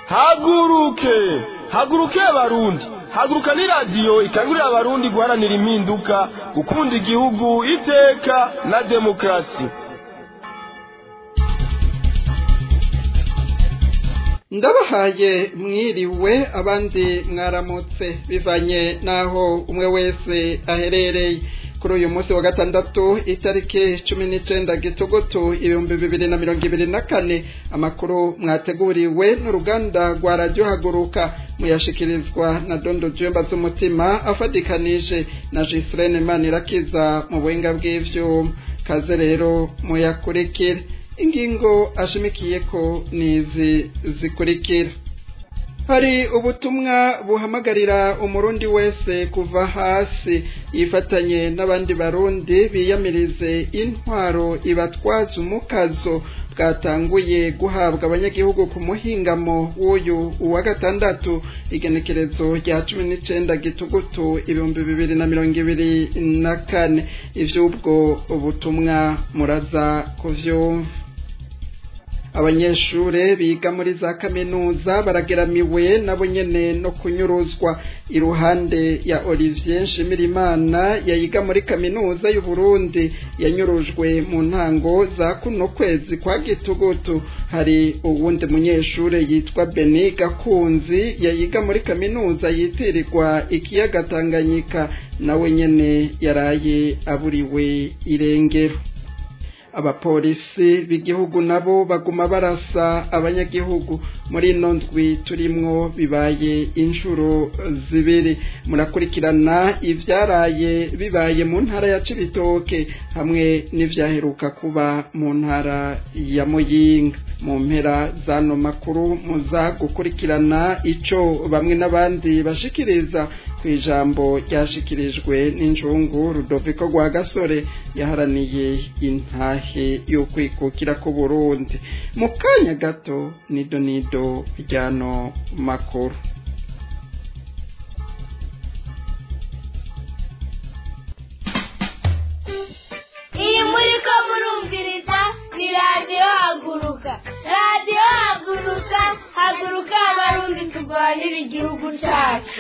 haguruke haguruke abarundi haguruka ni radiyo ikangurira abarundi guharanira impinduka gukunda igihugu iteka na demokarasi ndabahaye mwiriwe abandi mwaramutse bivanye n'aho umwe wese aherereye kuri uyu munsi wa gatandatu itariki cumi n'icenda gitugutu ibihumbi bibiri na mirongo ibiri na kane amakuru mwateguriwe n'uruganda rwa radiyo haguruka muyashikirizwa na dondo jemba z'umutima afatikanije na jisirene manirakiza mu buhinga bw'ivyuma kaze rero muyakurikire ingingo ashimikiye ko nizi zikurikira hari ubutumwa buhamagarira umurundi wese kuva hasi yifatanye n'abandi barundi biyamirize intwaro ibatwaza umukazo bwatanguye guhabwa abanyagihugu ku muhingamo w'uyu uwa gatandatu igenekerezo rya cumi n'icenda gitugutu ibihumbi bibiri na mirongo ibiri na kane ivy'ubwo butumwa muraza kuvyumva abanyeshure biga muri za kaminuza barageramiwe nabo nyene no kunyuruzwa iruhande ya Olivier Nshimirimana yayiga muri kaminuza y'u Burundi yanyurujwe mu ntango za kuno kwezi kwa gitugutu hari uwundi munyeshure yitwa Beni Gakunzi yayiga muri kaminuza yitirirwa ikiyaga Tanganyika nawe nyene yaraye aburiwe irengero abapolisi b'igihugu nabo baguma barasa abanyagihugu muri ino ndwi turimwo bibaye inshuro zibiri murakurikirana ivyaraye bibaye mu ntara ya cibitoke hamwe n'ivyaheruka kuba mu ntara ya muyinga mu mpera zano makuru muza gukurikirana ico bamwe n'abandi bashikiriza ku ijambo ryashikirijwe n'injungu rudoviko rwa gasore yaharaniye intahe yo kwikukira ku burundi mu kanya gato nido nido ryano makuru iyi muri ko murumviriza ni radiyo haguruka radiyo haguruka haguruka abarundi turwanira igihugu cyacu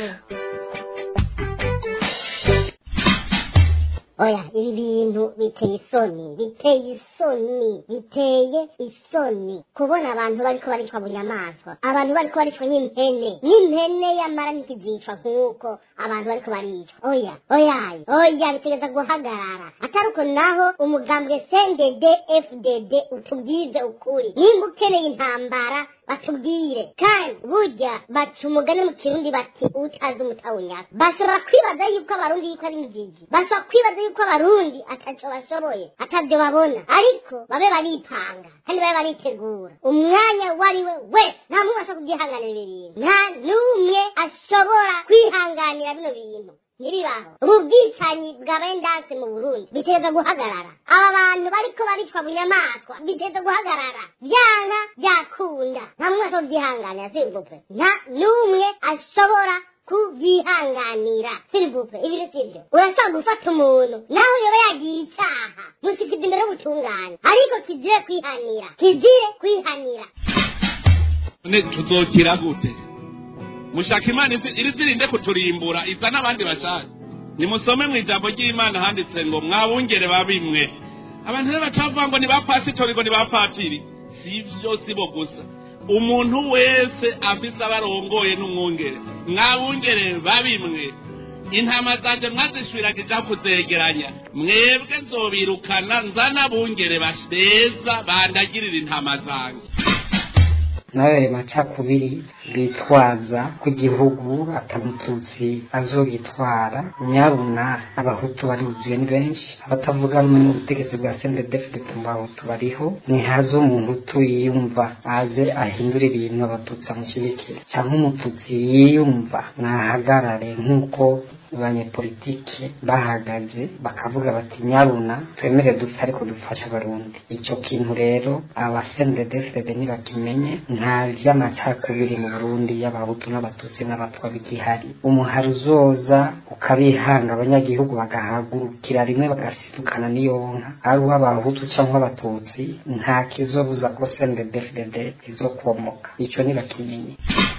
oya ibi bintu biteye isoni biteye isoni biteye isoni kubona abantu bariko baricwa bunyamaswa abantu bariko baricwa nk'impene n'impene yamara ntikizicwa nk'uko abantu bariko baricwa oya oyaye oya bitegeza guhagarara atari uko naho umugambwe cndd fdd utubwize ukuri nimba ukeneye intambara batubwire kandi burya baca umugani mu kirundi bati utazi umutawunyaka bashobora kwibaza yuko abarundi yuko ari injiji bashobora kwibaza yuko abarundi ataco bashoboye atavyo babona ariko babe baripanga kandi babe baritegura umwanya wariwe wese nta muntu ashobora kubyihanganira ibi bintu nta n'umwe ashobora kwihanganira bino bintu ntibibaho ubu bwicanyi bwabaye ndanse mu burundi biteza guhagarara aba bantu bariko baricwa bunyamaswa biteza guhagarara byanga byakunda nta muntu ashobora kubyihanganira sirivupe nta n'umwe ashobora kubyihanganira sirivupe ibiri sibyo urashobora gufata umuntu nawe yoba yagiye icyaha mushikiza imbere y'ubutungane ariko kizire kwihanira kizire kwihanira none tuzokira gute mushaka imana iri zirinde kuturimbura iza n'abandi bashaka nimusome mu ijambo ry'imana handitse ngo mwabungere babimwe abantu rero bacavuga ngo ni ba pasitori ngo ni ba patiri si byo si bo gusa umuntu wese afise abarongoye n'umwungere mwabungere babimwe intama zanje mwazishwiragija kuzegeranya mwebwe nzobirukana nzana abungere beza bandagirira intama zanje nawe macakubiri bitwaza ku gihugu atamututsi azogitwara nyabuna abahutu baribuzuye ni benshi abatavuga rumwe n'ubutegetsi bwa sendedefite mu bahutu bariho ntihaze umuhutu yiyumva aze ahindura ibintu abatutsi amushyigikira cyangwa umututsi yiyumva nahagarare nk'uko abanyepolitike bahagaze bakavuga bati nyabuna twemere dupfe ariko dufashe abarundi icyo kintu rero abasendedefede ntibakimenye nta vy'amacakubiri mu burundi y'abahutu n'abatutsi n'abatwa bigihari umuhari uzoza ukabihanga abanyagihugu bagahagurukira rimwe bagasidukana n'iyo nka ari uw'abahutu canke abatutsi nta kizobuza ko sendedefede izokomoka ico ntibakimenye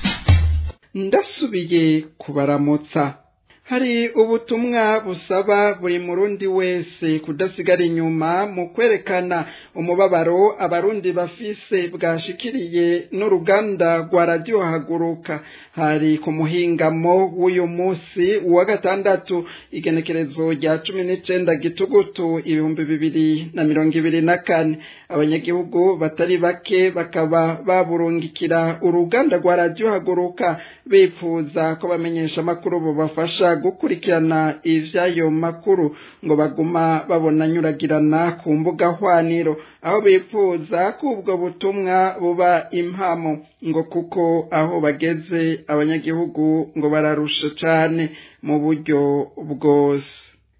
ndasubiye kubaramutsa hari ubutumwa busaba buri murundi wese kudasigara inyuma mu kwerekana umubabaro abarundi bafise bwashikiriye n'uruganda rwa radiyo haguruka hari ku muhingamo w'uyu munsi wa gatandatu igenekerezo rya cumi n'icenda gitugutu ibihumbi bibiri na mirongo ibiri na kane abanyagihugu batari bake bakaba baburungikira uruganda rwa radiyo haguruka bipfuza ko bamenyesha amakuru bubafasha gukurikirana ivy'ayo makuru ngo baguma babona anyuragirana ku mbuga hwaniro aho bipfuza ko ubwo butumwa buba impamo ngo kuko aho bageze abanyagihugu ngo bararusha cane mu buryo bwose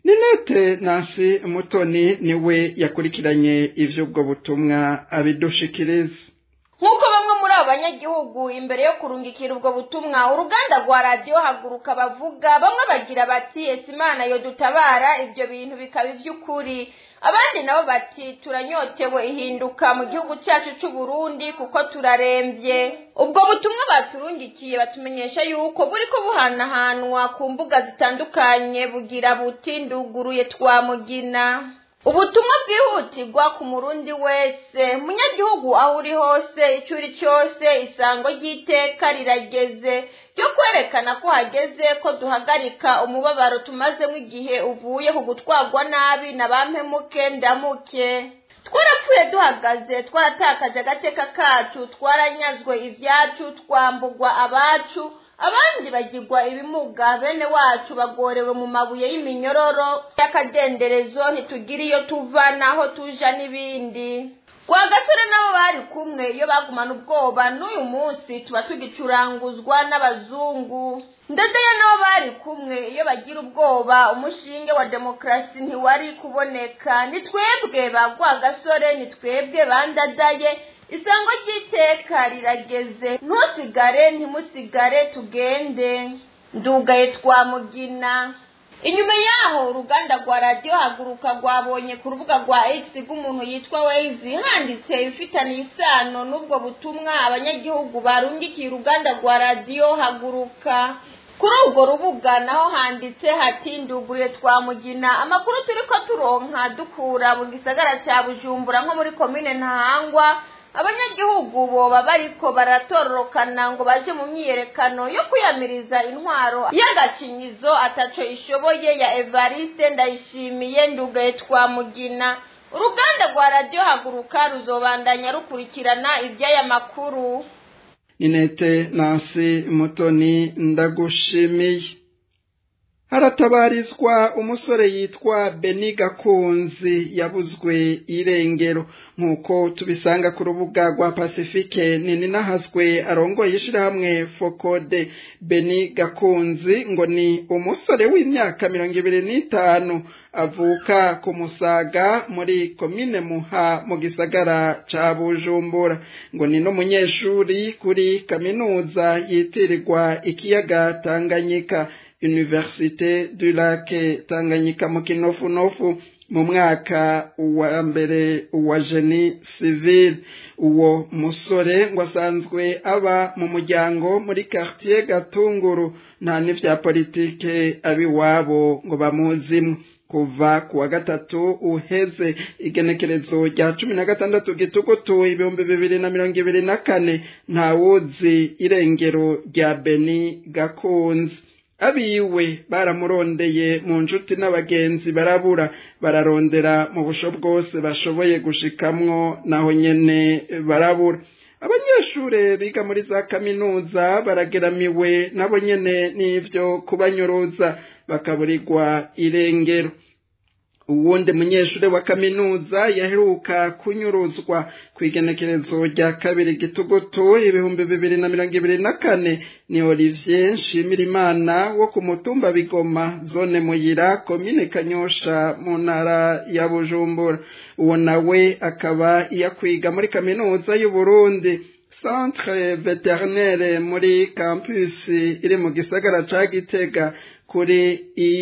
ninete nasi mutoni niwe yakurikiranye ivy'ubwo butumwa abidushikiriza nk'uko bamwe muri abo banyagihugu imbere yo kurungikira ubwo butumwa uruganda rwa radiyo haguruka bavuga bamwe bagira bati ese imana yo dutabara ibyo bintu bikaba iby'ukuri abandi nabo bati turanyotewe ihinduka mu gihugu cyacu cy'u Burundi kuko turarembye ubwo butumwa baturungikiye batumenyesha yuko buri ko buhanahanwa ku mbuga zitandukanye bugira buti nduguruye twamugina ubutumwa bwihutirwa ku murundi wese munyagihugu aho uri hose icyo uri cyose isango ry'iteka rirageze ryo kwerekana ko hageze ko duhagarika umubabaro tumazemo igihe uvuye ku gutwarwa nabi na ba mpemuke ndamuke twarapfuye duhagaze twaratakaje agateka kacu twaranyazwe ibyacu twambugwa abacu abandi bagirwa ibimuga bene wacu bagorewe mu mabuye y'iminyororo y'akadenderezo ntitugira iyo tuva naho tuja n'ibindi kwa gasore nabo bari kumwe iyo bagumana ubwoba n'uyu munsi tuba tugicuranguzwa n'abazungu ndadeye nabo bari kumwe iyo bagira ubwoba umushinge wa demokarasi ntiwari kuboneka ni twebwe ba gasore ni twebwe bandadaye isango ry'iteka rirageze ntusigare ntimusigare tugende ndugaye twamugina inyuma yaho uruganda rwa radiyo haguruka rwabonye ku rubuga rwa x rw'umuntu yitwa wezi handitse ibifitaniye isano n'ubwo butumwa abanyagihugu barungikiye uruganda rwa radiyo haguruka kuri urwo rubuga naho handitse hati nduguriye twamugina amakuru turi ko turonka dukura mu gisagara cya bujumbura nko muri komine ntahangwa abanyagihugu boba bariko baratororokana ngo baje mu myiyerekano yo kwiyamiriza intwaro y'agacinyizo ataco ishoboye ya evariste ndayishimiye ndugaye twamugina uruganda rwa radiyo haguruka ruzobandanya rukurikirana iby'aya makuru ninete nasi mutoni ndagushimiye haratabarizwa umusore yitwa beni gakunzi yabuzwe irengero nk'uko tubisanga ku rubuga rwa pasifike nini nahazwe arongoye ishyirahamwe fokode beni gakunzi ngo ni umusore w'imyaka mirongo ibiri n'itanu avuka ku musaga muri komine muha mu gisagara ca bujumbura ngo ni n'umunyeshuri kuri kaminuza yitirirwa ikiyaga tanganyika Université du Lac Tanganyika mu kinofunofu mu mwaka wa mbere wa geni civil uwo musore ngo asanzwe aba mu muryango muri quartier gatunguru nta n'ivya politike abiwabo ngo bamuzimwe kuva ku wa gatatu uheze igenekerezo rya cumi na gatandatu gitugutu ibihumbi bibiri na mirongo ibiri na kane ntawuzi irengero rya beni gakunzi abiwe baramurondeye mu nshuti n'abagenzi barabura bararondera mu busho bwose bashoboye gushikamwo naho nyene barabura abanyeshure biga muri za kaminuza barageramiwe nabo nyene n'ivyo kubanyuruza bakaburirwa irengero uwundi munyeshuri wa kaminuza yaheruka kunyuruzwa ku igenekerezo rya kabiri gitugutu ibihumbi bibiri na mirongo ibiri na kane ni olivier nshimirimana wo ku mutumba bigoma zone muyira komine kanyosha mu ntara ya bujumbura uwo nawe akaba yakwiga muri kaminuza y'uburundi centre veterinaire muri campus iri mu gisagara ca gitega kuri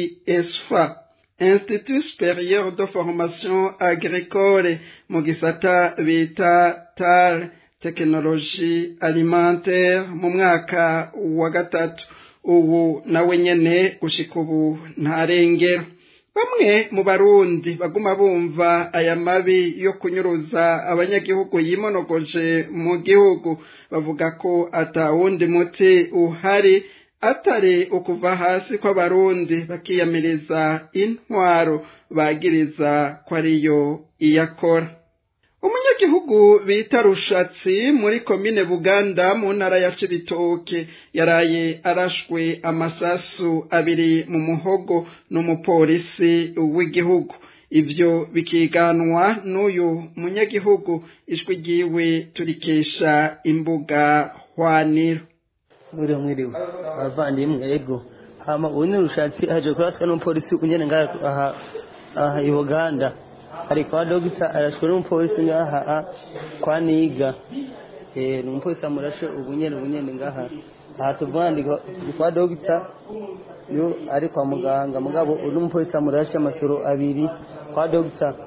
isfa institut supérieur de formation agricole mu gisata bita tar tekinoloji alimentaire mu mwaka wa gatatu ubu nawe nyene gushika ubu ntarengero bamwe mu barundi baguma bumva aya mabi yo kunyuruza abanyagihugu yimonogoje mu gihugu bavuga ko atawundi muti uhari atari ukuva hasi kw'abarundi bakiyamiriza intwaro bagiriza ko ariyo iyakora umunyagihugu bita rushatsi muri komine buganda mu ntara ya cibitoke yaraye arashwe amasasu abiri mu muhogo n'umupolisi w'igihugu ivyo bikiganwa n'uyu munyagihugu ijwi ryiwe turikesha imbuga hwaniro mwiriwe mwiriwe abavandimwe ego hama ubu ni rushatsi aje kuraswa n'umupolisi unyene ngaha aha aha i buganda ari kwa dogita arashwe n'umupolisi ngaha kwa niga eh ni umupolisi amurashe ubu nyene ubu nyene ngaha aha tuvuga ndi kwa dogita yo ari kwa muganga mugabo uno umupolisi amurashe amasoro abiri kwa dogita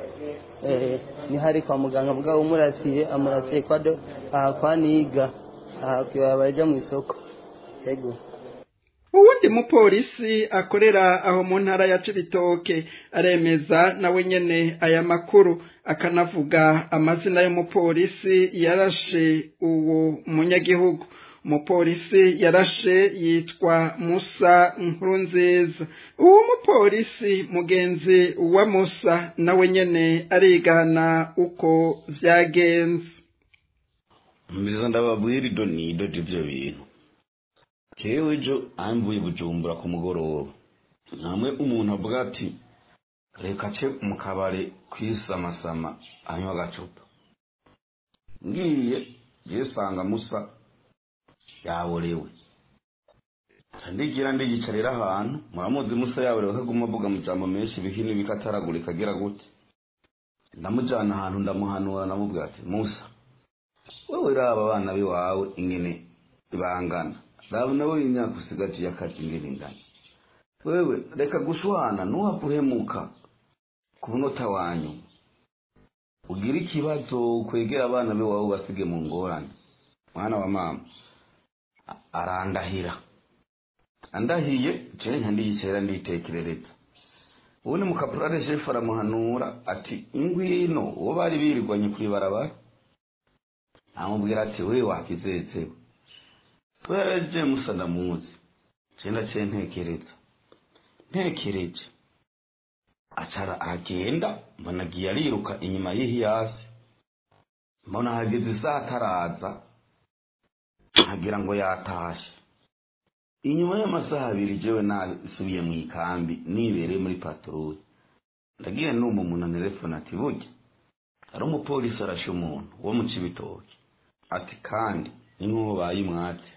eh ni hari kwa muganga mugabo umurasiye amurasiye kwa do aha kwa niga aha bajya mu isoko yego uwundi mupolisi akorera aho mu ntara ya cibitoke aremeza nawe nyene aya makuru akanavuga amazina y'umupolisi yarashe uwo munyagihugu umupolisi yarashe yitwa musa nkurunziza uwo mupolisi mugenzi wa musa nawe nyene arigana uko vyagenze mbiza ndababwira ido nido ivyo bintu kewe ejo amvuye bujumbura ku mugoroba namwe umuntu avuga ati reka ce mu kabare kwisamasama anywa agacupa ngiye yesanga musa yaborewe ndigira ndigicarira ahantu muramuzi musa yaborewe kaguma avuga amajambo menshi ibihini bikataragurika agira gute ndamujana ahantu ndamuhanura namubwira ati musa wewe raba abana biwawe ingene bangana raba nawe imyaka usigaje akazi ingene ingana wewe reka gushwana nuwapfa uhemuka ku munota wanyu ugira ikibazo kwegera abana biwawe basige mu ngorane mwana wa mama arandahira andahiye jewe nka ndiyicera nditekerereza ubu ni mukapurare shefu aramuhanura ati ingwino uwo bari birirwanye kw'ibarabara amubwira ati we wakizezewe tweje musa ndamuzi cenda ce ntekereza ntekereje acara aragenda mbona agiye ariruka inyuma y'ihiyasi mbona hageze isaha ataraza nkagira ngo yatashe inyuma y'amasaha abiri jewe nasubiye mu ikambi nibereye muri patrouille ndagiye numva umuntu anerefone ati burya hari umupolisi arashe umuntu wo mu cibitoki ati kandi ni nk'uwo bayimwatse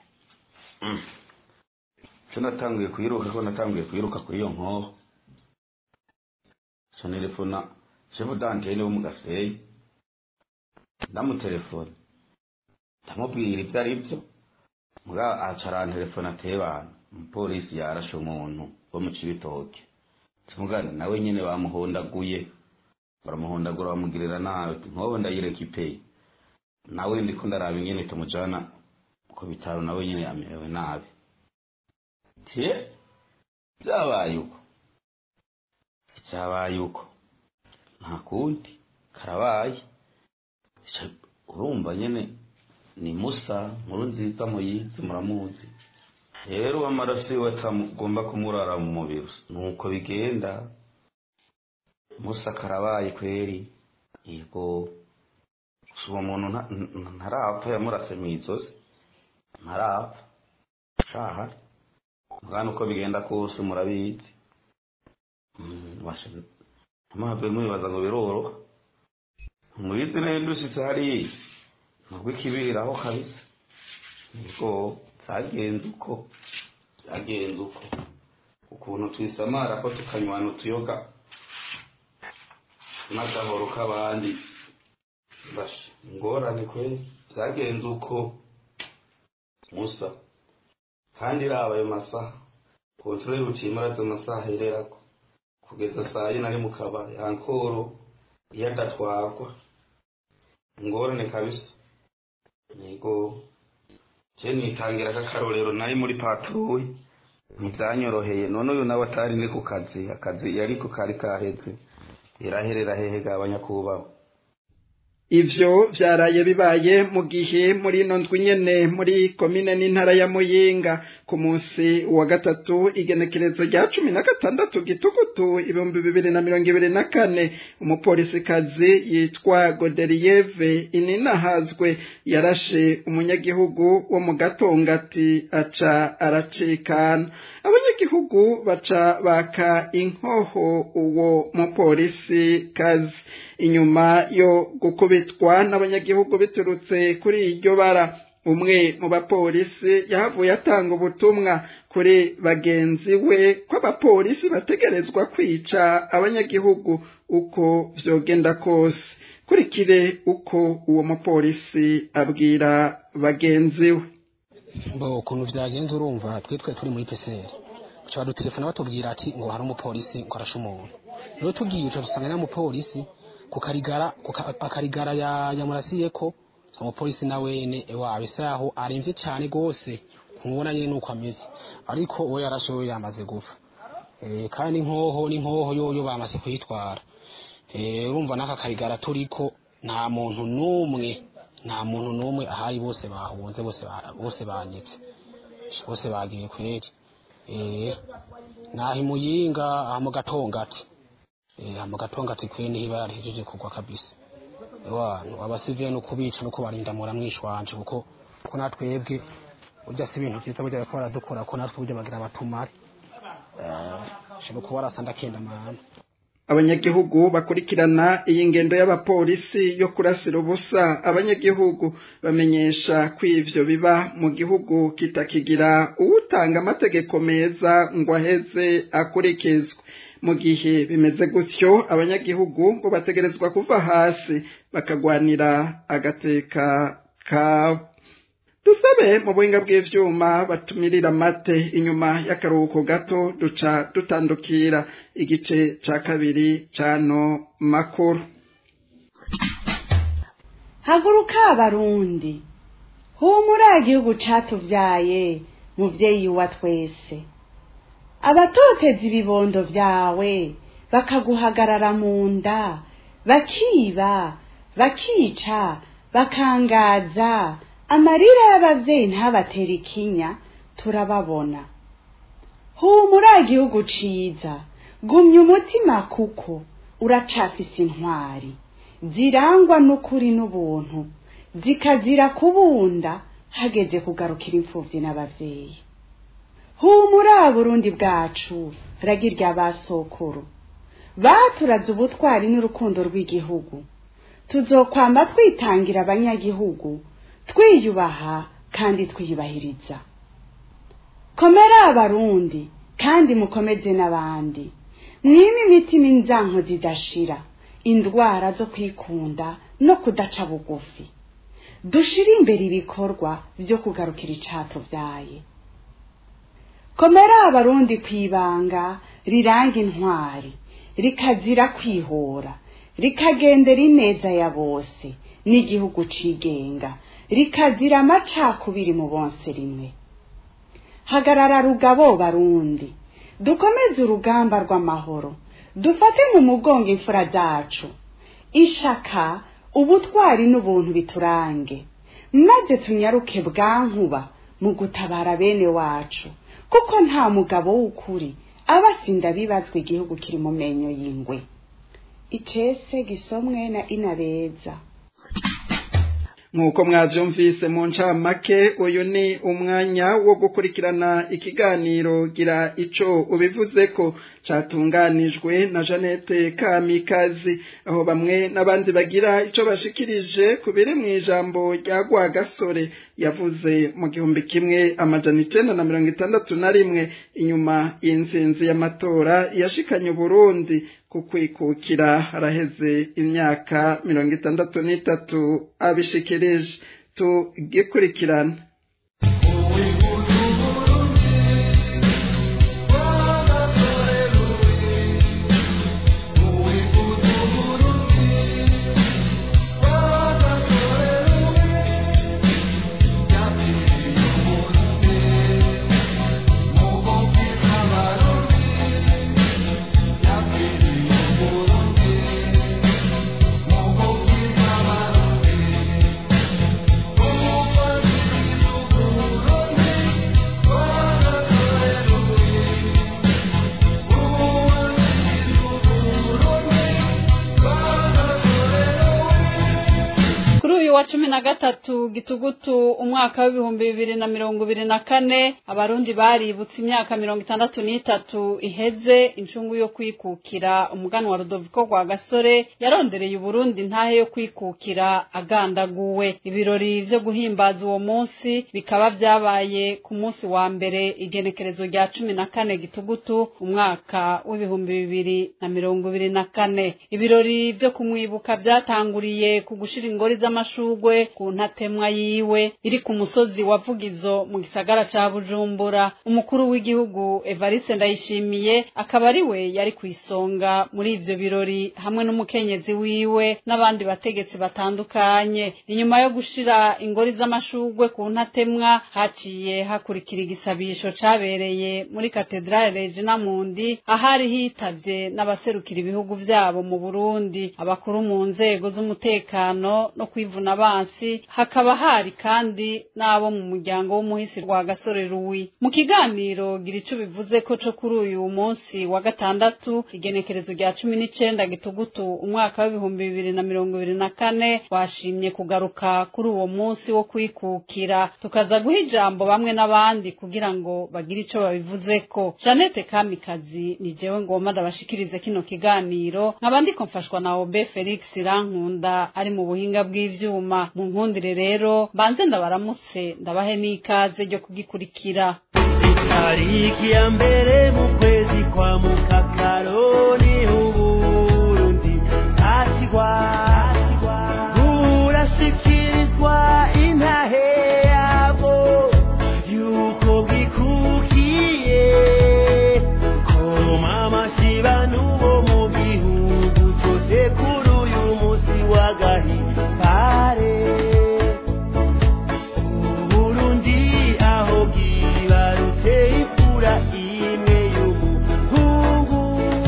cyo natanguye kuyiruka ko natanguye kuyiruka kuri iyo nkoho cyo nerefona shefu dantene wo mu gaseyi ndamutelefone ndamubwira ibyo ari byo mbwa acara telefone atebana umupolisi yarashe umuntu wo mu cibitoki tumugana nawe nyene bamuhondaguye baramuhondagura bamugirira nabi nkobo ndayireka ipeye nawe ndiko ndaraba ingene tumujana ku bitaro nawe nyene yamerewe nabi tie byabaye uko byabaye uko nta kundi karabaye urumva nyene ni musa nkuru nziza muyizi muramuzi rero amaraso yiwe atagomba kumurara mu mubiri nuko bigenda musa karabaye kweri yego uwo muntu ntarapfa yamurase mu izosi ntarapfa shahari mwana uko bigenda kose murabizi amahave mwibaza ngo biroroha mubizi neza dushitse hariya nubwo ikibiraho kabisa nibwo byagenze uko byagenze uko ukuntu twisamara ko tukanywana utuyoga n'agahoro k'abandi basha ingorane kwe byagenze uko musa kandi iriya ayo masaha kontorori bucimaraze amasaha ahererako kugeza saa yine ari mu kabari ankoro iyo adatwarwa ingorane kabisa yego je nitangira k'akarorero nari muri patrouille ntivyanyoroheye none uyu nawe atari ni ku kazi akazi yariko kari kaheze iraherera hehe gabanya kubahwa ivyo vyaraye bibaye mu gihe muri ino ndwi nyene muri komine n'intara ya muyinga ku munsi wa gatatu igenekerezo rya cumi na gatandatu gitugutu ibihumbi bibiri na mirongo ibiri na kane umupolisikazi yitwa goderiyeve ininahazwe yarashe umunyagihugu wo mu gatongati aca aracikana abanyagihugu baca baka inkoho uwo mupolisi kazi inyuma yo gukubitwa n'abanyagihugu biturutse kuri iryo bara umwe mu bapolisi yahavuye atanga ubutumwa kuri bagenzi we ko abapolisi bategerezwa kwica abanyagihugu uko vyogenda kose kurikire uko uwo mupolisi abwira bagenzi we bo ukuntu vyagenze urumva twitwe turi muri PCR baca badutelefona batubwira ati ngo hari umupolisi ngo arashe umuntu rero tugiye uca dusanga n'umupolisi kukarigara akarigara yamurasiyeko umupolisi na wene ewa bisa yaho aremvye cane gose kumubona nyene nuko ameze ariko uwo yarashe we yamaze gupfa kandi inkoho n'inkoho yoyo bamaze kuyitwara urumva n'aka karigara turiko nta muntu n'umwe nta muntu n'umwe ahari bose bahunze bose bose banyitse bose bagiye kweri naho imuyinga aha mu gatongati mu gatongati kweri niho ibara rihejeje kugwa kabisa abantu abasivile no kubica no kubarinda mura mwishwanje kuko ko natwebwe urya si ibintu vyiza burya bariko baradukora ko natwe burya bagira abatumare shobora kuba warasanda kenda mahana abanyagihugu bakurikirana iyi ngendo y'abapolisi yo kurasira ubusa abanyagihugu bamenyesha ko ivyo biba mu gihugu kitakigira uwutanga amategeko meza ngo aheze akurikizwe mu gihe bimeze gutyo abanyagihugu ngo bategerezwa kuva hasi bakagwanira agateka kabo dusabe mu buhinga bw'ivyuma batumirira amate inyuma y'akaruhuko gato duca dutandukira igice ca kabiri cano makuru haguruka abarundi humura igihugu catuvyaye muvyeyi wa twese abatoteza ibibondo vyawe bakaguhagarara mu nda bakiba bakica bakangaza amarira y'abavyeyi ntabatera ikinya turababona humura igihugu ciza gumya umutima kuko uracafise intwari zirangwa n'ukuri n'ubuntu zikazira kubunda hageze kugarukira imfuvyi n'abavyeyi humura burundi bwacu ragirya basokuru baturaze ubutwari n'urukundo rw'igihugu tuzokwamba twitangira abanyagihugu twiyubaha kandi twiyubahiriza komera abarundi kandi mukomeze n'abandi mwime imitima inzanko zidashira indwara zo kwikunda no kudaca bugufi dushire imbere ibikorwa vyo kugarukira icato vyaye komera abarundi kwibanga riranga intwari rikazira kwihora rikagendera ineza ya bose n'igihugu cigenga rikazira amacakubiri mu bonse rimwe hagarara rugabo barundi dukomeze urugamba rw'amahoro dufate mu mugongo imfura zacu ishaka ubutwari n'ubuntu biturange maze tunyaruke bwankuba mu gutabara bene wacu kuko nta mugabo w'ukuri aba asinda bibazwa igihugu kiri mu menyo y'ingwe icese gisomwe na inabeza nk'uko mwabyumvise mu ncamake uyu ni umwanya wo gukurikirana ikiganiro gira ico ubivuze ko catunganijwe na Jeannette Kamikazi aho bamwe n'abandi bagira ico bashikirije ku biri mu ijambo rya Rwagasore yavuze mu gihumbi kimwe amajana icenda na mirongo itandatu na rimwe inyuma y'intsinzi y'amatora yashikanye Burundi kukwikukira haraheze imyaka mirongo itandatu n'itatu abishikirije tugikurikirana wa cumi na gatatu gitugutu umwaka w'ibihumbi bibiri na mirongo ibiri na kane abarundi baributse imyaka mirongo itandatu n'itatu iheze incungu yo kwikukira umuganwa rudoviko rwa gasore yarondereye uburundi ntahe yo kwikukira agandaguwe ibirori vyo guhimbaza uwo munsi bikaba vyabaye ku munsi wa mbere igenekerezo rya cumi na kane gitugutu umwaka w'ibihumbi bibiri na mirongo ibiri na kane ibirori vyo kumwibuka vyatanguriye ku gushira ingori z'amashuri amashugwe ku ntatemwa yiwe iri ku musozi wa Vugizo mu gisagara ca Bujumbura umukuru w'igihugu Evariste Ndayishimiye akaba ari we yari ku isonga muri ivyo birori hamwe n'umukenyezi wiwe n'abandi bategetsi batandukanye inyuma yo gushira ingori z'amashugwe ku ntatemwa haciye hakurikira igisabisho cabereye muri katedrale Regina Mundi ahari hitavye n'abaserukira ibihugu vyabo mu Burundi abakuru mu nzego z'umutekano no kwivuna abansi hakaba hari kandi n'abo mu muryango w'umuhisi rwa gasore ruwi mu kiganiro gira ico bivuze ko co kuri uyu munsi wa gatandatu igenekerezo rya cumi n'icenda gitugutu umwaka w'ibihumbi bibiri na mirongo ibiri na kane washimye kugaruka kuri uwo munsi wo kwikukira tukaza guha ijambo bamwe n'abandi kugira ngo bagire ico babivuzeko janete kamikazi ni jewe ngomba ndabashikirize kino kiganiro nkaba ndiko mfashwa na obe felix rankunda ari mu buhinga bw'ivyuma mu nkundire rero banze ndabaramutse ndabahe n'ikaze ryo kugikurikira tariki ya mbere mu kwezi kwa mukakaroni uburundi hatigwa burashikirizwa intahe yabo yuko bwikukiye koma amashiba n'uwo mu gihugu cyose kuri uyu munsi w'agahimbare uburundi aho bwibarutse ifura imwe y'umuhungu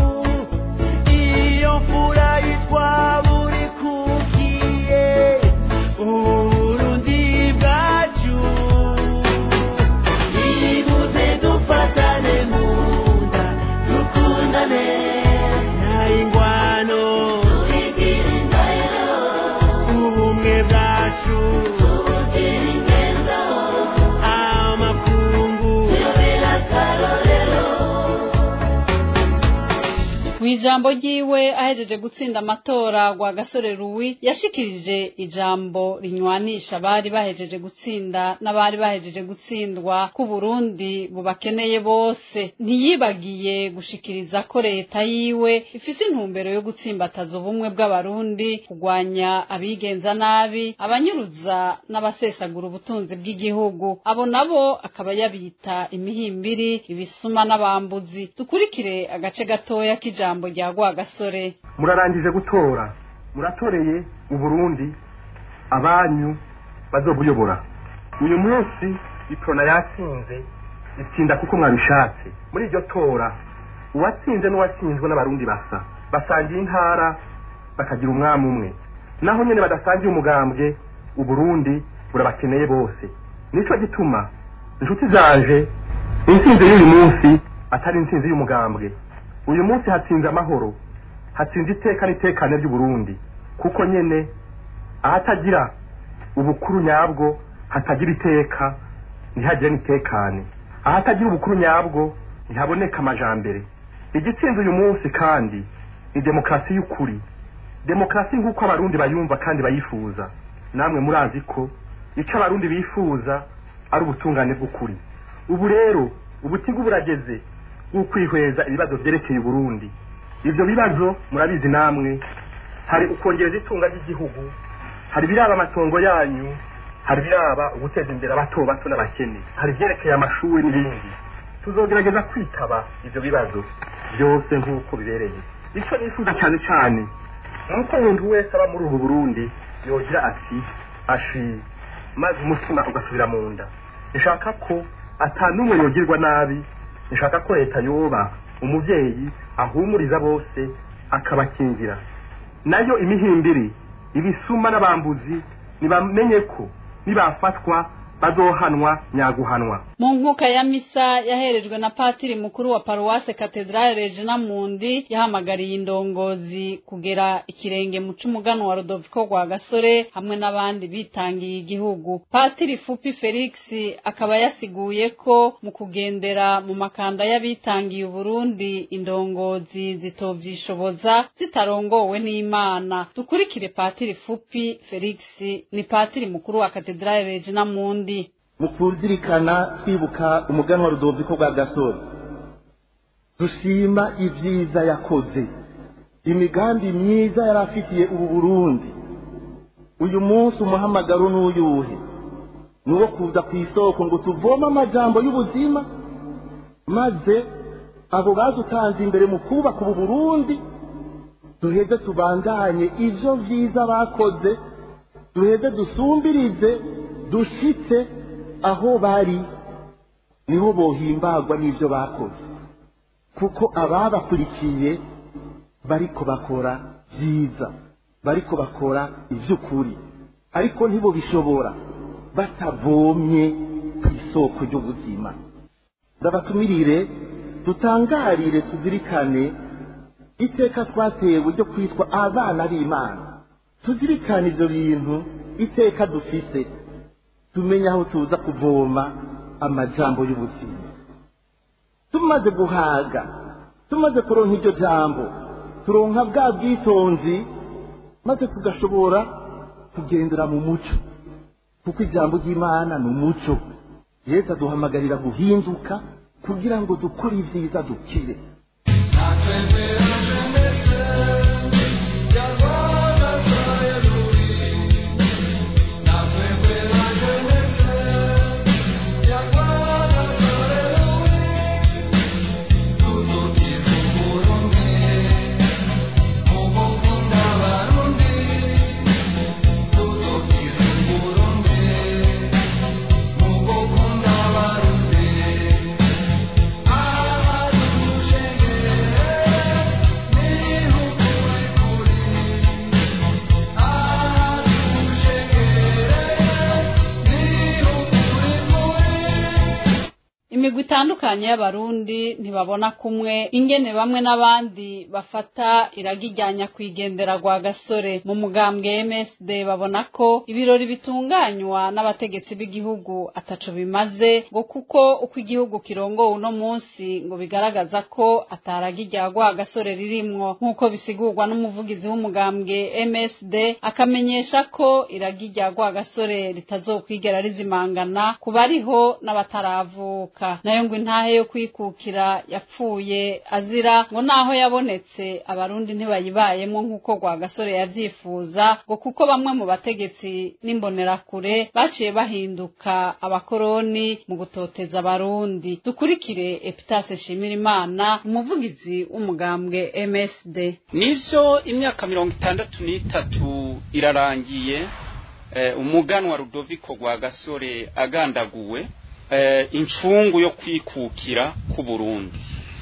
iyo mfura yitwa buri kukiye uburundi bwacu nibuze dufatane mu nda dukundane nta ingwano tubigire indahiro ubumwe bwacu tubugire ingendo amakungu tuyobera akarorero mw'ijambo ryiwe ahejeje gutsinda amatora rwa gasore ruwi yashikirije ijambo rinywanisha abari bahejeje gutsinda n'abari bahejeje gutsindwa ku Burundi bubakeneye bose ntiyibagiye gushikiriza ko leta yiwe ifise intumbero yo gutsimbataza ubumwe bw'abarundi kurwanya abigenza nabi abanyuruza n'abasesagura ubutunzi bw'igihugu abo nabo akaba yabita imihimbiri ibisuma n'abambuzi dukurikire agace gatoya k'ijambo rya Rwagasore murarangije gutora muratoreye uburundi abanyu bazobuyobora uyu munsi iprona yatsinze itsinda kuko mwabishatse muri iryo tora uwatsinze n'uwatsinzwe n'abarundi basa basangiye intara bakagira umwami umwe naho nyene badasangiye umugambwe uburundi burabakeneye bose nico gituma inshuti zanje intsinzi y'uyu munsi atari intsinzi y'umugambwe uyu munsi hatsinze amahoro hatsinze iteka n'itekane ry'uburundi kuko nyene ahatagira ubukuru nyabwo hatagira iteka ntihagire n'itekane ahatagira ubukuru nyabwo ntihaboneka amajambere igitsinze uyu munsi kandi ni demokarasi y'ukuri demokarasi nk'uko abarundi bayumva kandi bayifuza namwe murazi ko icyo abarundi bifuza ari ubutungane bw'ukuri ubu rero ubutigu burageze bw'ukwihweza ibibazo byerekeye uburundi ibyo bibazo murabizi namwe hari ukongereza itunga ry'igihugu hari ibiraba amatongo yanyu hari ibiraba uguteza imbere abato bato n'abakene hari ibyerekeye amashuri n'ibindi tuzogerageza kwitaba ibyo bibazo byose nk'uko bibereye icyo nifuza cyane cyane ni uko umuntu wese aba muri ubu burundi yogira ati ashi maze umutima ugasubira mu nda nshaka ko atanumwe yogirwa nabi nshaka ko leta yoba umubyeyi ahumuriza bose akabakingira nayo imihimbiri ibisuma n'abambuzi ntibamenye ko nibafatwa bazohanwa nyaguhanwa mu nkuka ya misa yaherejwe na patiri mukuru wa paruwase katedrale regina mundi yahamagariye indongozi kugera ikirenge mu c'umugano wa rodoviko rwa gasore hamwe n'abandi bitangiye igihugu patiri fupi felix akaba yasiguye ko mu kugendera mu makanda y'abitangiye uburundi indongozi zitovyishoboza zitarongowe n'imana dukurikire patiri fupi felix ni patiri mukuru wa katedrale regina mundi mu kuzirikana twibuka umuganwa rudoviko rwa gasore dushima ibyiza yakoze imigambi myiza yari afitiye ubu burundi uyu munsi umuhamagaro n'uyuhe ni uwo kuza ku isoko ngo tuvome amajambo y'ubuzima maze abo badutanze imbere mu kubaka ubu burundi duheze tubandanye ibyo byiza bakoze duheze dusumbirize dushitse aho bari niho bohimbagwa n'ibyo bakoze kuko ababakurikiye bariko bakora byiza bariko bakora iby'ukuri ariko ntibo bishobora batavomye ku isoko ry'ubuzima ndabatumirire dutangarire tuzirikane iteka twatewe ryo kwitwa abana b'imana tuzirikane ibyo bintu iteka dufise tumenye aho tuza kuvoma amajambo y'ubuzima tumaze guhaga tumaze kuronka iryo jambo turonka bwa bwitonzi maze tugashobora kugendera mu muco kuko ijambo ry'imana ni umuco yesu aduhamagarira guhinduka kugira ngo dukore ibyiza dukire imigwi itandukanye y'abarundi ntibabona kumwe ingene bamwe n'abandi bafata iragi rya nyakwigendera rwa gasore mu mugambwe MSD babona ko ibirori bitunganywa n'abategetsi b'igihugu ataco bimaze ngo kuko uko igihugu kirongowe uno munsi ngo bigaragaza ko ataragi rya rwa gasore ririmwo nk'uko bisigurwa n'umuvugizi w'umugambwe MSD akamenyesha ko iragi rya rwa gasore ritazokwigera rizimangana ku bariho n'abataravuka nayo ngo intahe yo kwikukira yapfuye azira ngo naho yabonetse abarundi ntibayibayemo nk'uko rwa gasore yavyifuza ngo kuko bamwe mu bategetsi n'imbonerakure baciye bahinduka abakoroni mu gutoteza abarundi dukurikire epitase shimira imana umuvugizi w'umugambwe MSD nivyo imyaka mirongo itandatu n'itatu irarangiye eh, umuganwa rudoviko rwa gasore agandaguwe eh, incungu yo kwikukira ku Burundi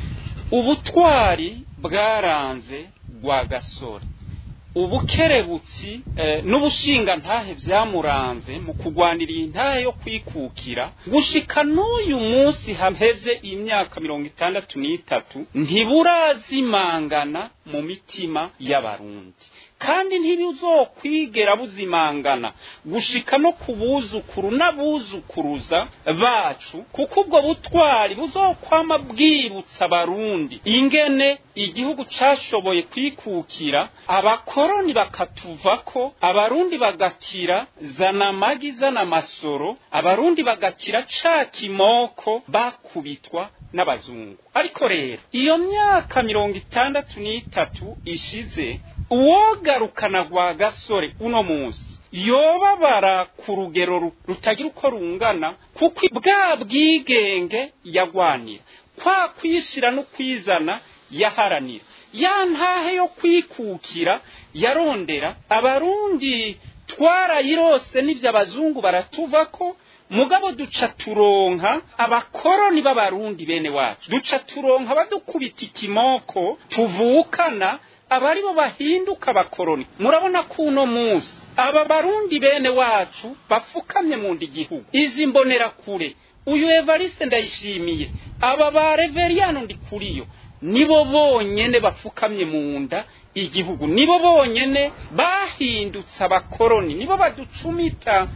ubutwari bwaranze rwa gasore ubukerebutsi eh, n'ubushinga ntahe vyamuranze mu kugwanira iyi ntahe yo kwikukira gushika n'uyu munsi haheze imyaka mirongo itandatu n'itatu ntiburazimangana mu mitima y'abarundi kandi ntibizokwigera buzimangana gushika no ku buzukuru n'abuzukuruza bacu kuko ubwo butwari buzokwama bwibutsa abarundi ingene igihugu cashoboye kwikukira abakoroni bakatuvako abarundi bagakira zana amagi zana amasoro abarundi bagakira ca kimoko bakubitwa n'abazungu ariko rero iyo myaka mirongo itandatu n'itatu ishize uwogarukana rwa gasore uno munsi yobabara ku rugero rutagira uko rungana kuko bwa bwigenge yagwanira kwa kwishira no kwizana yaharanira ya ntahe yo kwikukira yarondera abarundi twarayirose n'ibyo abazungu baratuvako mugabo duca turonka abakoroni b'abarundi bene wacu duca turonka badukubita ikimoko tuvukana abari bo bahinduka abakoroni murabona ko uno munsi aba barundi bene wacu bafukamye mu ndi gihugu izi mbonera kure uyu evariste ndayishimiye aba ba reveriyano ndi kuriyo nibo bonyene bafukamye mu nda igihugu nibo bonyene bahindutse abakoroni nibo baducumita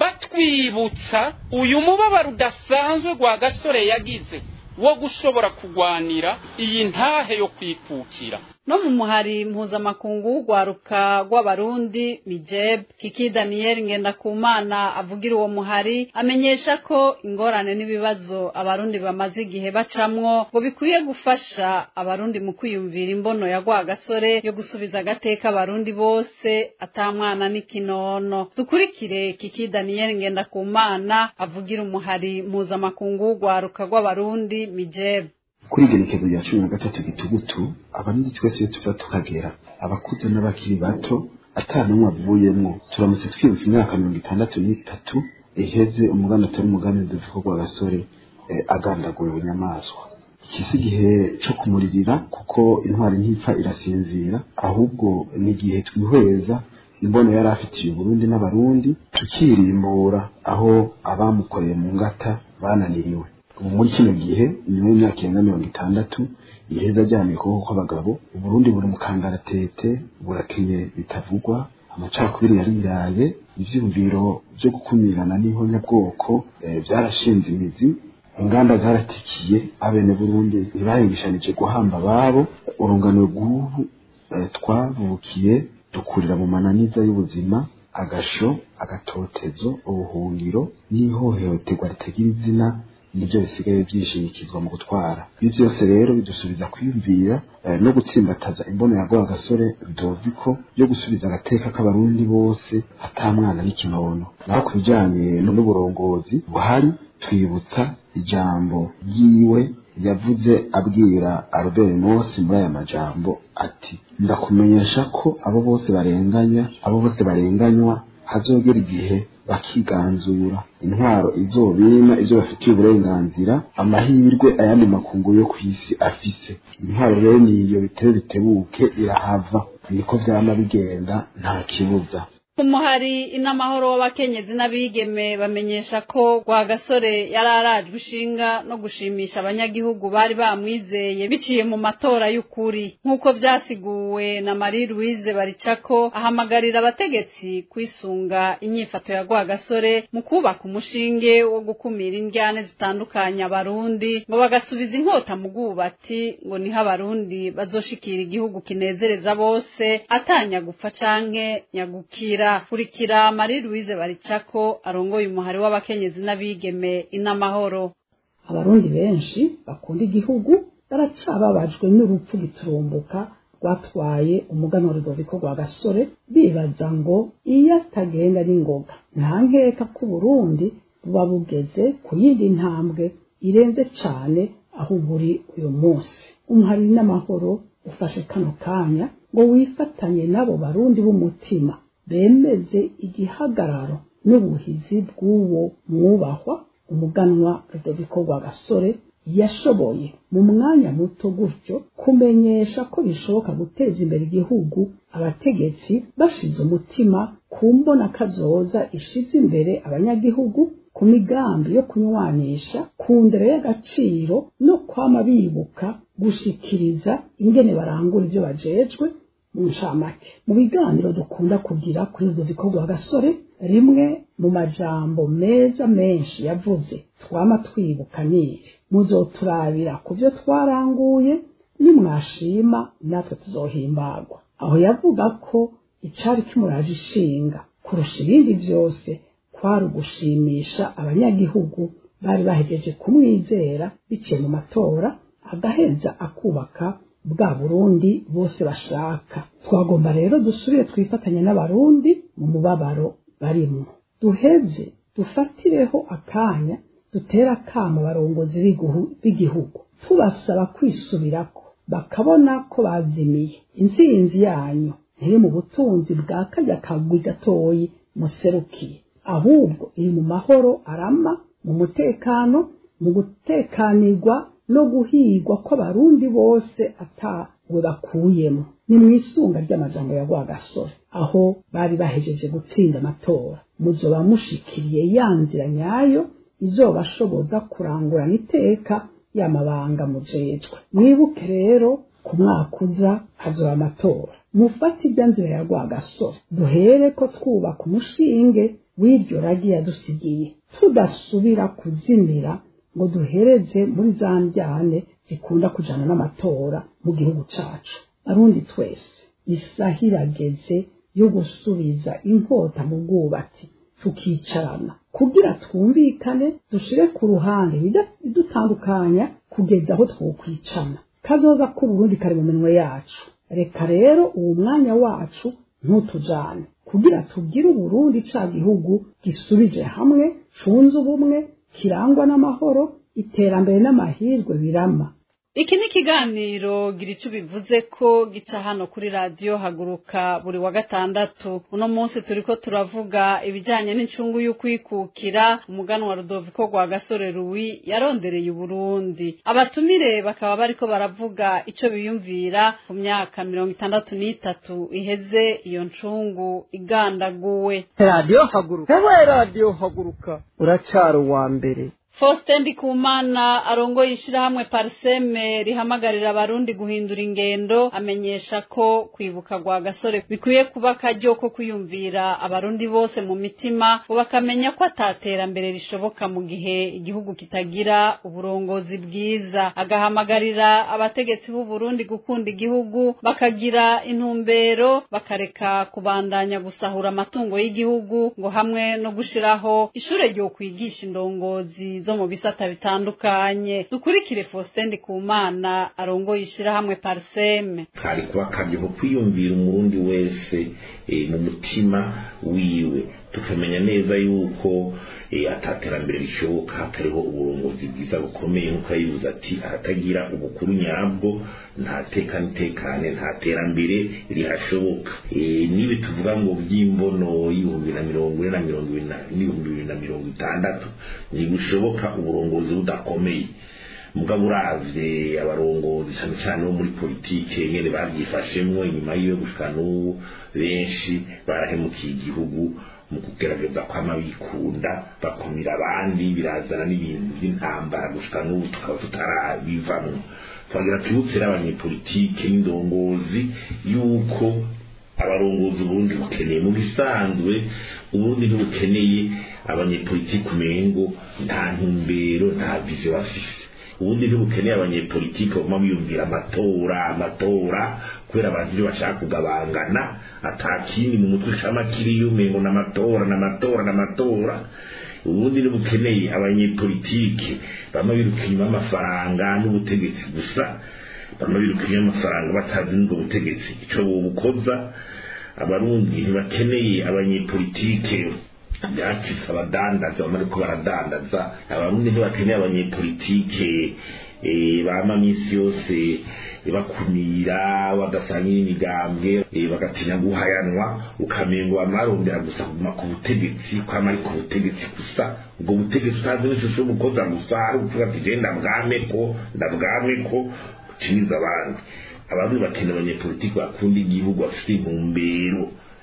batwibutsa uyu mubabaro udasanzwe gwa gasore yagize wo gushobora kugwanira iyi ntahe yo kwikukira no mu muhari mpuzamakungu w'urwaruka rw'abarundi mijeb kiki daniyeli ngendakumana avugira uwo muhari amenyesha ko ingorane n'ibibazo abarundi bamaze igihe bacamwo ngo bikwiye gufasha abarundi mu kwiyumvira imbono ya rwagasore yo gusubiza agateka abarundi bose atamwana n'ikinono dukurikire kiki daniyeli ngendakumana avugira umuhari mpuzamakungu w'urwaruka rw'abarundi mijeb kuri igenekezo rya cumi na gatatu gitugutu abarundi twese iyo tuva tukagera abakuze n'abakiri bato ata n'umwe avuyemwo turamutse twibuka imyaka mirongo itandatu n'itatu iheze umugambi atari umugambi duvuga rwa gasore agandaguye bunyamaswa iki si igihe co kumuririra kuko intwari ntipfa irasinzira ahubwo ni igihe twihweza imbono yari afitiye uburundi n'abarundi tukirimbura aho abamukoreye mu ngata bananiriwe ubu muri kino gihe inyuma y'imyaka irenga mirongo itandatu iheza ajyanye ukuboko kw'abagabo uburundi buri mu kangaratete burakenye bitavugwa amacakubiri yariraye ivyiyumviro vyo gukumirana n'ihonyabwoko vyarashinze imizi inganda zaratikiye abene burundi ntibahingishanije guhamba ababo urungano rw'ubu twavukiye dukurira mu mananiza y'ubuzima agasho agatotezo ubuhungiro n'ihohoterwa ritagira izina nibyo bisigaye byishimikizwa mu gutwara ibi byose rero bidusubiza kwiyumvira no gutsimbataza imbono ya rwa gasore rudoviko yo gusubiza agateka k'abarundi bose atamwana n'ikinono naho ku bijyanye n'uburongozi buhari twibutsa ijambo ryiwe yavuze abwira Albert Mosi muri aya majambo ati ndakumenyesha ko abo bose barenganya abo bose barenganywa hazogera igihe bakiganzura intwaro izobima ibyo bafitiye uburenganzira amahirwe ayandi makungu yo ku isi afise intwaro rero niyo bitebe bitebuke irahava niko vyama bigenda nta kibuza umuhari inamahoro w'abakenyezi n'abigeme bamenyesha ko rwagasore yari arajwe ishinga no gushimisha abanyagihugu bari bamwizeye biciye mu matora y'ukuri nk'uko vyasiguwe na marie louise baricako ahamagarira abategetsi kwisunga inyifato ya rwagasore mu kubaka umushinge wo gukumira indyane zitandukanye abarundi ngo bagasubiza inkota mu bwubati ngo niho abarundi bazoshikira igihugu kinezereza bose atanya gupfa canke nyagukira kurikira marie louise baricako arongoye umuhari w'abakenyezi n'abigeme inamahoro abarundi benshi bakunda igihugu baracababajwe n'urupfu giturumbuka rwatwaye umuganwa rudoviko rwa gasore bibaza ngo iyo atagenda n'ingoga nta nkeka ko uburundi buba bugeze ku yindi ntambwe irenze cane aho buri uyu munsi umuhari n'amahoro ufashe kano kanya ngo wifatanye n'abo barundi b'umutima bemeze igihagararo n'ubuhizi bw'uwo mwubahwa umuganwa rudoviko rwa gasore yashoboye mu mwanya muto gutyo kumenyesha ko bishoboka guteza imbere igihugu abategetsi bashize umutima ku mbona kazoza ishize imbere abanyagihugu ku migambi yo kunywanisha ku ndero y'agaciro no kwama bibuka gushikiriza ingene barangura ibyo bajejwe mu ncamake mu biganiro dukunda kugira kuri rudoviko rwa gasore rimwe mu majambo meza menshi yavuze twama twibuka niri muzoturabira ku byo twaranguye nimwashima natwe tuzohimbagwa aho yavuga ko icari kimuraje ishinga kurusha ibindi byose kwari ugushimisha abanyagihugu bari bahejeje kumwizera biciye mu matora agaheza akubaka bwa burundi bose bashaka twagomba rero dusubire twifatanye n'abarundi mu mubabaro barimwo duheze dufatireho akanya dutera akama abarongozi b'igihugu tubasaba kwisubirako bakabona ko bazimiye intsinzi yanyu ntiri mu butunzi bwa karya kagwi gatoyi muserukiye ahubwo iri mu mahoro arama mu mutekano mu gutekanirwa no guhigwa kw'abarundi bose atawe bakuyemo ni mu isunga ry'amajambo ya rwagasore aho bari bahejeje gutsinda amatora muzoba mushikiriye ya nzira nyayo izobashoboza kurangurana iteka y'amabanga mujejwe mwibuke rero ku mwaka uza hazoba amatora mufate irya nzira ya rwagasore duhere ko twubaka umushinge w'iryo ragi yadusigiye tudasubira kuzimira ngo duhereze muri za njyane zikunda kujana n'amatora mu gihugu cacu arundi twese isaha irageze yo gusubiza inkota mu bwubatsi tukicarana kugira twumvikane dushire ku ruhande bidutandukanya kugeza aho twokwicana kazoza k'uburundi kari mu minwe yacu reka rero uwo mwanya wacu ntutujane kugira tugire uburundi ca gihugu gisubije hamwe cunze ubumwe kirangwa n'amahoro iterambere n'amahirwe birama iki ni ikiganiro gira icyo bivuze ko gica hano kuri radiyo haguruka buri wa gatandatu uno munsi turi ko turavuga ibijyanye n'incungu y'ukwikukira umuganwa rudoviko rwa gasore ruwi yarondereye uburundi abatumire bakaba bariko baravuga icyo biyumvira ku myaka mirongo itandatu n'itatu iheze iyo ncungu igandaguwe radiyo haguruka hewe radiyo haguruka uracara uwa mbere Faustin Ndikumana arongoye ishirahamwe Parseme rihamagarira abarundi guhindura ingendo amenyesha ko kwibuka gwa gasore bikwiye kuba akaryo ko kwiyumvira abarundi bose mu mitima ngo bakamenya ko ataterambere rishoboka mu gihe igihugu kitagira uburongozi bwiza agahamagarira abategetsi b'u Burundi gukunda igihugu bakagira intumbero bakareka kubandanya gusahura amatungo y'igihugu ngo hamwe no gushiraho ishure ryo kwigisha indongozi zo mu bisata bitandukanye dukurikire Faustin Ndikumana arongoye ishirahamwe Parseme kari kuba akaryo ko kwiyumvira umurundi wese eh, mu mutima wiwe tukamenya neza yuko eh, ataterambere rishoboka hatariho uburongozi bwiza bukomeye nk'uko yabivuze ati ahatagira ubukuru nyabwo nta teka n'itekane nta terambere rihashoboka Eh, nibi tuvuga ngo by'imbono y'ibihumbi na mirongo ine na mirongo ibiri na- n'ibihumbi bibiri na mirongo itandatu ntibushoboka uburongozi budakomeye mugabo uravye abarongozi cyane cyane bo muri politike nyene babyifashemwo inyuma yiwe gushika n'ubu benshi barahemukiye igihugu mu kugerageza kwama bikunda bakumira abandi birazana n'ibintu by'intambara gushika n'ubu tukaba tutarabivamwo twagira twibutse rero abanyepolitike n'indongozi yuko abarongozi uburundi bukeneye mu bisanzwe uburundi ntibukeneye abanyepolitike umengo nta ntumbero nta vision bafise ubundi ntibukeneye abanyepolitike baguma biyumvira amatora amatora kubera abantu ibyo bashaka kugabangana atakindi mu mutwe cama kiriyo umengo n'amatora n'amatora n'amatora ubundi ntibukeneye abanyepolitike bama biruka inyuma y'amafaranga n'ubutegetsi gusa bama biruka inyuma y'amafaranga batazi n'ubwo butegetsi ico bobukoza abarundi ntibakeneye abanyepolitike byacitse abadandaza bamwe ariko baradandaza abarundi ntibakeneye abanyepolitike eh, bama minsi yose bakumira badasangira imigambwe eh, bagatinya guhayanwa ukamengo bamarondera gusa kuguma ku butegetsi kwama ari ku butegetsi gusa ubwo butegetsi utazi n'ishusho y'umukoza gusa ari ukuvuga ati je ndabwameko ndabwameko uciniza abandi abarundi bakeneye abanyepolitiki bakunda igihugu bafite intumbero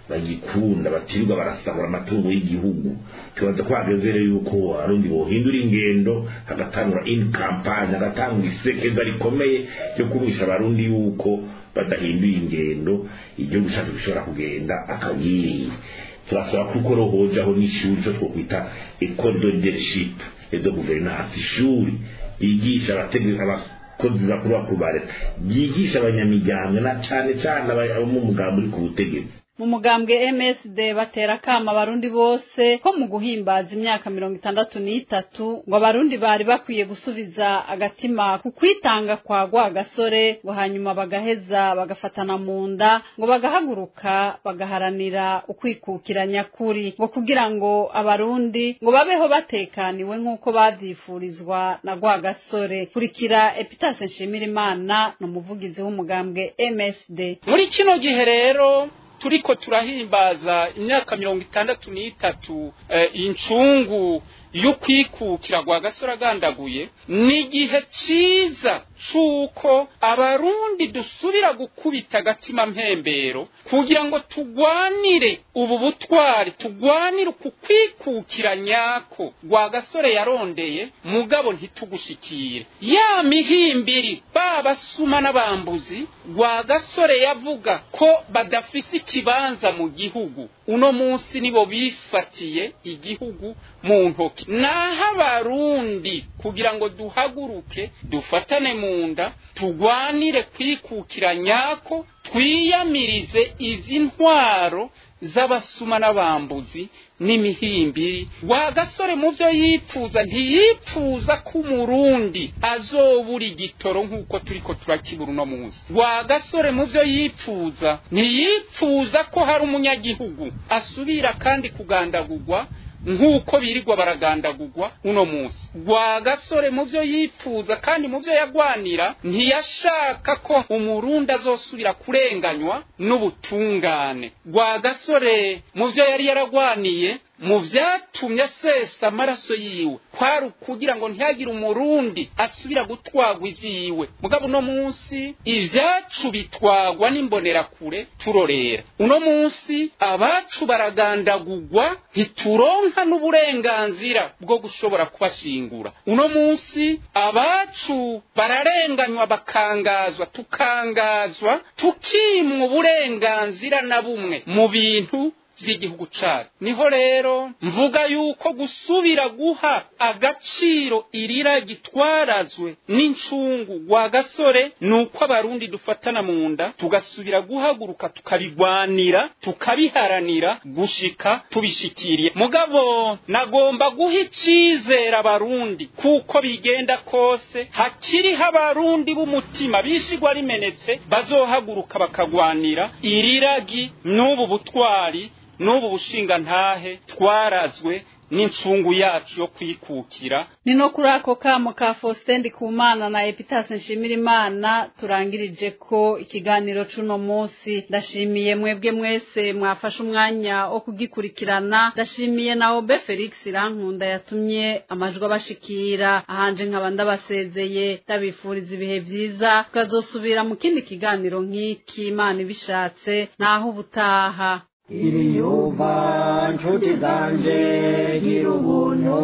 bagikunda batirirwa barasahura amatungo y'igihugu tubaza ko hageze rero yuko abarundi bohindura ingendo hagatangura in campagne hagatangura isekeza rikomeye ryo kumvisha abarundi yuko badahinduye ingendo igihugu cyacu gishobora kugenda akagiriye turasaba kuko rohojaho n'ishuri cyo twokwita ecole de leadership et de gouvernance ishuri ryigisha abategeka abakozi bakuru bakuru ba leta ryigisha abanyamiryango na cane cane abo mu mugambi uri ku butegetsi mu mugambwe MSD batera kama abarundi bose ko mu guhimbaza imyaka mirongo itandatu n'itatu ngo abarundi bari bakwiye gusubiza agatima ku kwitanga kwa gwa gasore ngo hanyuma bagaheza bagafatana mu nda ngo bagahaguruka bagaharanira ukwikukira nyakuri ngo kugira ngo abarundi ngo babeho batekaniwe nk'uko bavyifurizwa na gwa gasore kurikira Epitase Nshimirimana ni umuvugizi w'umugambwe MSD muri kino gihe rero turiko turahimbaza imyaka mirongo itandatu n'itatu eh, incungu y'ukwikukira gwa gasore agandaguye ni igihe ciza c'uko abarundi dusubira gukubita agatima mpembero kugira ngo tugwanire ubu butwari tugwanire uku kwikukira nyako gwa gasore yarondeye mugabo ntitugushikire ya mihimbiri babasuma n'abambuzi gwa gasore yavuga ko badafise ikibanza mu gihugu uno munsi nibo bifatiye igihugu mu ntoki naho abarundi kugira ngo duhaguruke dufatane mu nda tugwanire kwikukira nyako twiyamirize izi ntwaro z'abasuma n'abambuzi n'imihimbiri wa gasore mu byo yipfuza ntiyipfuza ko umurundi azobura igitoro nk'uko turiko turakibura uno munsi wa gasore mu byo yipfuza ntiyipfuza ko hari umunyagihugu asubira kandi kugandagurwa nk'uko birirwa baragandagurwa uno munsi rwa gasore mu byo yipfuza kandi mu byo yagwanira ntiyashaka ko umurundi azosubira kurenganywa n'ubutungane rwa gasore mu byo yari yaragwaniye mu byatumye asesa amaraso yiwe kwari ukugira ngo ntihagire umurundi asubira gutwagwa ivyiwe mugabo uno munsi ivyacu bitwagwa n'imbonerakure turorera uno munsi abacu baragandagurwa ntituronka n'uburenganzira bwo gushobora kubashingura uno munsi abacu bararenganywa bakangazwa tukangazwa tukimwa uburenganzira na bumwe mu bintu by'igihugu cyacu niho rero mvuga yuko gusubira guha agaciro irira gitwarazwe n'incungu rwa gasore ni uko abarundi dufatana mu nda tugasubira guhaguruka tukabigwanira tukabiharanira gushika tubishikiriye mugabo nagomba guha icyizere abarundi kuko bigenda kose hakiriho abarundi b'umutima bishigwa rimenetse bazohaguruka bakagwanira iriragi n'ubu butwari n'ubu bushinga ntahe twarazwe n'incungu yacu yo kwikukira ni no kuri ako kamo ka Faustin Ndikumana na Epitase Nshimirimana turangirije ko ikiganiro cuno munsi ndashimiye mwebwe mwese mwafashe umwanya wo kugikurikirana ndashimiye na Obe Felix Rankunda yatumye amajwi abashikira ahanje nkaba ndabasezeye ndabifuriza ibihe vyiza tukazosubira mu kindi kiganiro nk'iki Imana ibishatse naho ubutaha iriyumva nshuti zanje gira ubuntu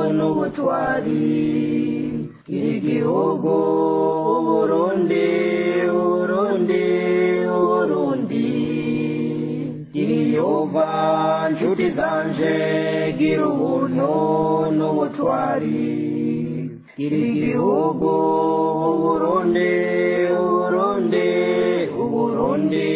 n'ubutwari gira igihugu uburundi uburundi uburundi iriyumva nshuti zanje gira ubuntu n'ubutwari gira igihugu uburundi uburundi uburundi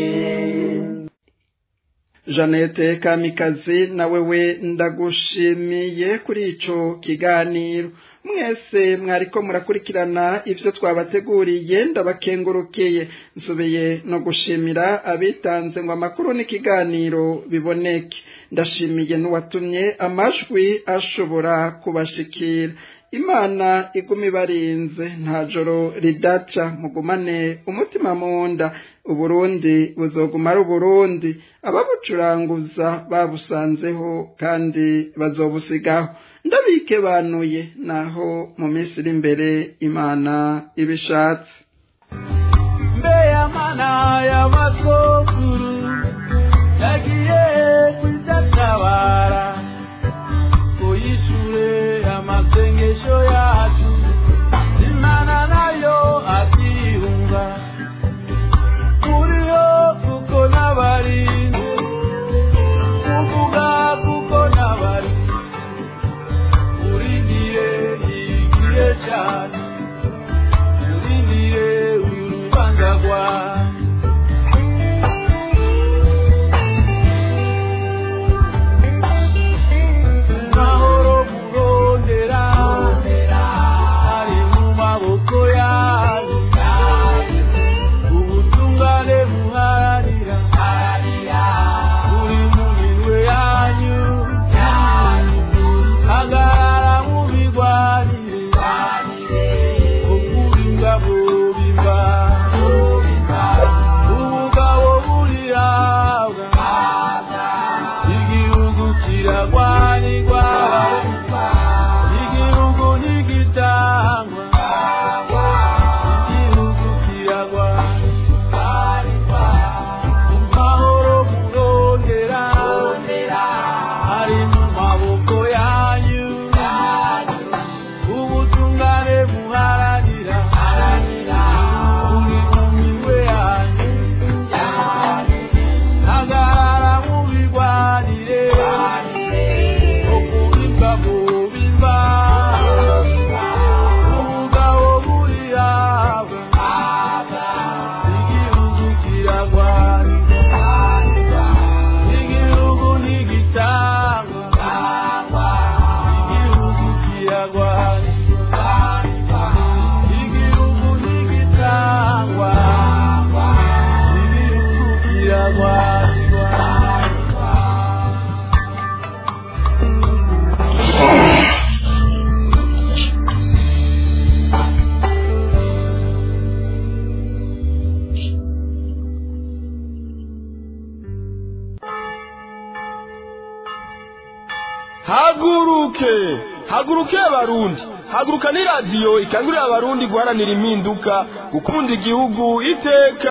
Jeannette Kamikazi nawe we ndagushimiye kuri ico kiganiro mwese mwariko murakurikirana ivyo twabateguriye ndabakengurukeye nsubiye no gushimira abitanze ngo amakuru n'ikiganiro biboneke ndashimiye n'uwatumye amajwi ashobora kubashikira imana iguma ibarinze nta joro ridaca mugumane umutima mu nda uburundi buzoguma ari uburundi ababucuranguza babusanzeho kandi bazobusigaho ndabike banuye naho mu minsi iri imbere imana ibishatse mbe ya mana ya masokuru yagiye kwidatabara ngo yishure amasengesho yacu imana nayo akiyunga muriho kuko n'abarinzi kuvuga kuko n'abarinzi urindire igihe cyane urindire uyu rubanza rwawe mahoro murondera ari mu maboko yanyu ubutungane muharanira buri mu minwe yanyu hagarara mubigwanire okuringa mubimba ubugabo burirabwa igihugu kiragwanirwa igihugu ntigitangwa igihugu kiragwanirwa mahoro murondera ari mu maboko yanyu ubutungane muharanira buri mu minwe yanyu hagarara mubigwanire okubimba mubimba ubugabo burirabwa igihugu kiragwanirwa igihugu ntigitangwa igihugu kiragwanirwa igihugu ntigitangwa igihugu kiragwanirwa haguruke haguruke abarundi haguruka ni radiyo ikangurira abarundi guharanira impinduka gukunda igihugu iteka